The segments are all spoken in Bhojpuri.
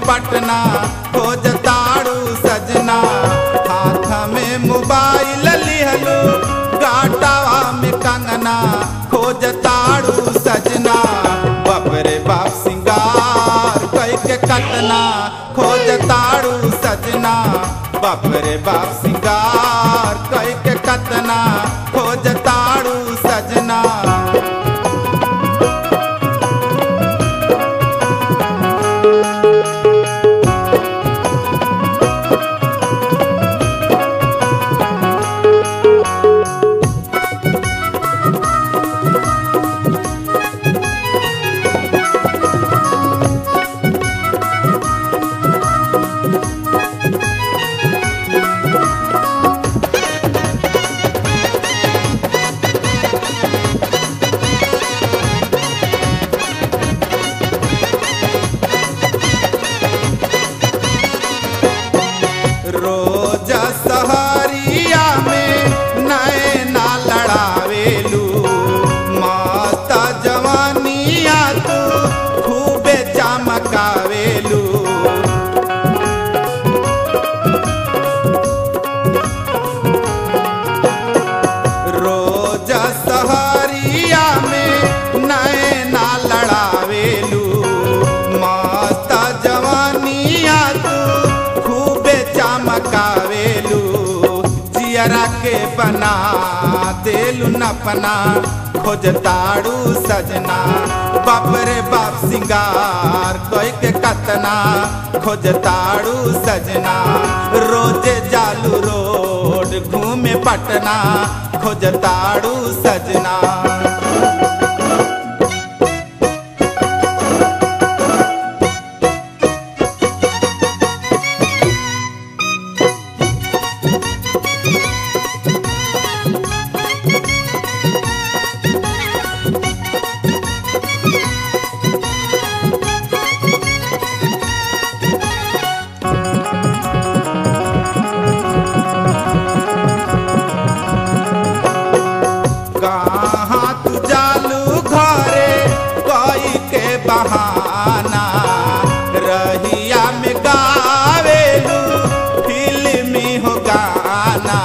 पटना खोजताड़ू सजना हाथ में मोबाइल लिहलू गाटावा में कंगना खोजताड़ू सजना बपरे बाप सिंगार कई के कटना खोजताड़ू सजना बपरे बाप सिंगार कई के कटना खोजताड़ू सजना रोज सहरिया में नैना लड़ावेलू मस्त जवानिया तू खूबे चमकावेलू रोज सहरिया में नैना लड़ावेलू मस्त जवानिया तू खूबे चमकावेलू जियरा के बना देलू नपना खोजताड़ू सजना बाप रे बाप सिंगार कोई के कतना खोजताड़ू सजना रोजे जालू रोड घूमे पटना खोजताड़ू सजना कहाँ तू जालू घरे कोई के बहाना रहिया में गावेलू फिल्मी हो गाना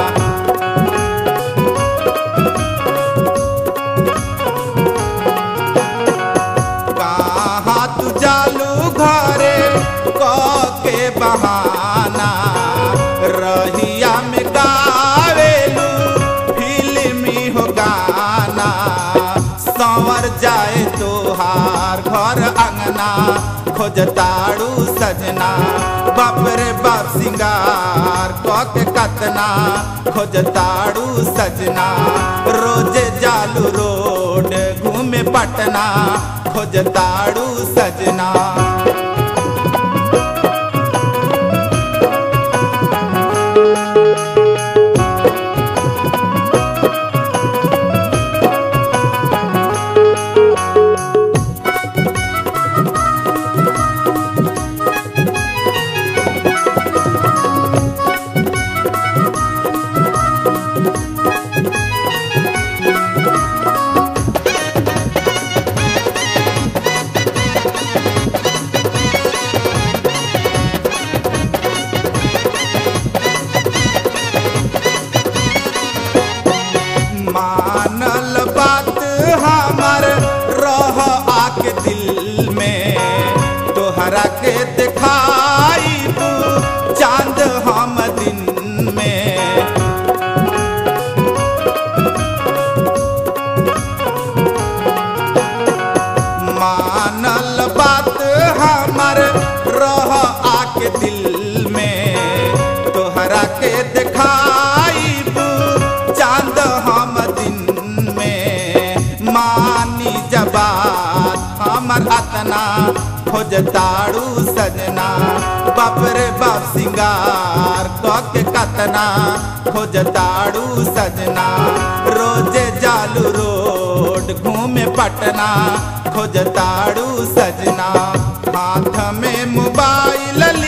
कहाँ तू जालू घरे क के बहाना रहिया में गावेलू फिल्मी हो गाना संवर जाए तोहार घर अंगना खोजताड़ू सजना बाप रे बाप सिंगार क के कतना खोजताड़ू सजना रोजे जालू रोड घूमे पटना खोजताड़ू सजना मानल बात हमर रह आके दिल में तोहरा के दिखाई तू चांद हम दिन में मानल बात हमर रह आके दिल में तोहरा के दिखाई चांद हम दिन में मानी जबात हमर अतना खोजताड़ू सजना बाप रे बाप सिंगार क के कतना खोजताड़ू सजना रोजे जालू रोड घूमे पटना खोजताड़ू सजना हाथ में मोबाइल